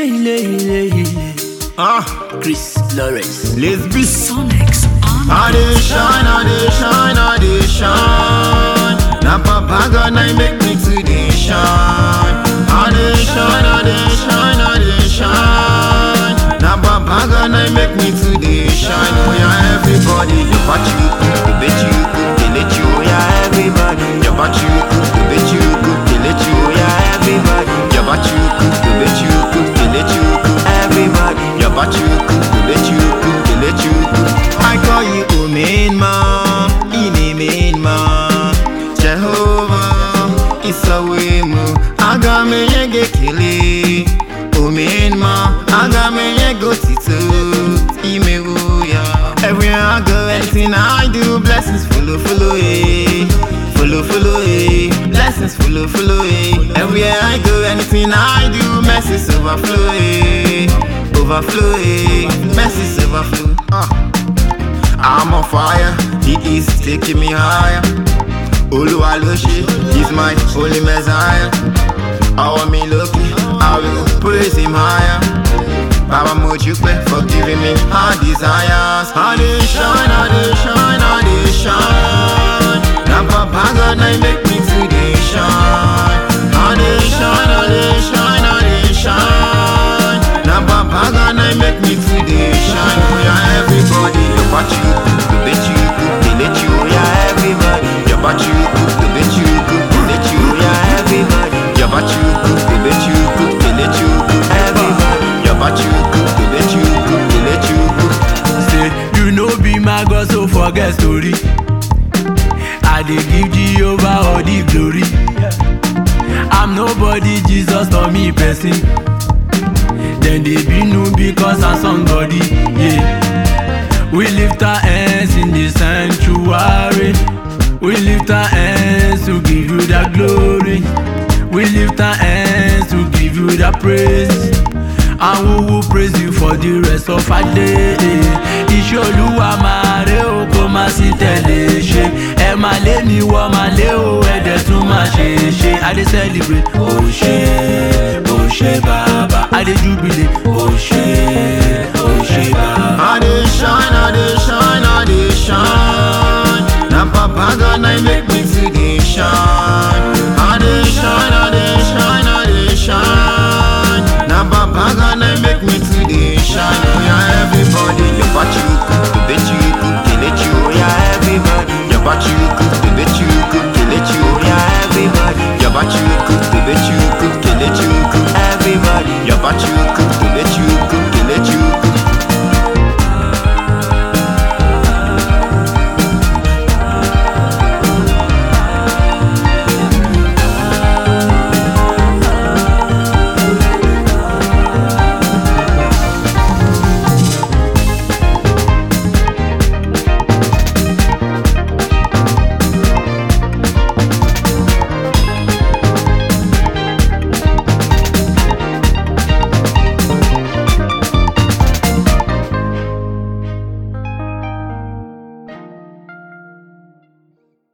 Ile, ile, ile, ile. Ah, Chris Lawrence. let's be Sonics on I dey shine, I dey shine, I dey shine. Na Papa God na him make me to dey shine. I dey shine, I dey shine, I dey shine. Na Papa God na him make me to dey shine. Oh yeah, everybody, your party you cook, the bet you cook, they let you. Oh yeah, everybody, your party you cook, the bet you cook, they let you. Oh yeah, everybody, your party you cook, the bet you cook, they let you. cook. Everybody, your party you cook, the bet you cook, they let you. cook. I call you oh main man, in a main man. Jehovah, it's a way mo. Aga me yege kele, oh main man. Aga me yego tito, ime ya. Everywhere I go, anything I do, blessings follow, follow, eh. Follow, follow, eh. Blessings follow, follow, eh. Everywhere I go, anything I do, mercies overflow, eh. Overflow, eh. Mercies overflow. Ah. I'm on fire, he is taking me higher. Oluwa ló ṣe, he's my holy messiah. Ọwọ́ mi lókè, I will praise him higher. Baba mo dúpẹ́ for giving me my desires. I dey shine, I dey shine, I dey shine. Na Papa God na him make me to dey shine. I dey shine, I dey shine, I dey shine. Na Papa God na him make me to dey shine. Oh yeah, everybody, your party you cook, the bet you cook, they let you. Oh yeah, everybody, your party you cook, the bet you cook, they let you. Oh yeah, everybody, your party you cook, the bet you cook, they let you. cook. Everybody, your party you cook, the bet you cook, they let you. cook. Say, you know be my God, so forget story. I dey give Jehovah all the glory. I'm nobody, Jesus not me person. Then they be no because I'm somebody. Yeah. We lift our hands in the sanctuary. We lift our hands to give you the glory. We lift our hands to give you the praise. And we will praise you for the rest of our day. Iṣẹ́ olúwa máa ré o kó má sí tẹ̀lé ṣe. Ẹ máa lé mi wọ́ máa lé o ẹ̀dẹ̀ tún máa ṣe ṣe. I dey celebrate. O ṣe o ṣe bàbá. I dey jubilate. O ṣe o ṣe bàbá. I dey shine, I dey shine, I dey shine. Na Papa God na him make me to dey shine. I dey shine, I dey shine, I dey shine. Na Papa God na him make me to dey shine. Oh yeah, everybody, your party you cook, the bet you cook, they let you. Oh yeah, everybody, your party you cook, the bet you cook, they let you. Oh yeah, everybody, your party you cook, the bet you cook, they let you. cook. Everybody, your party you cook, the bet you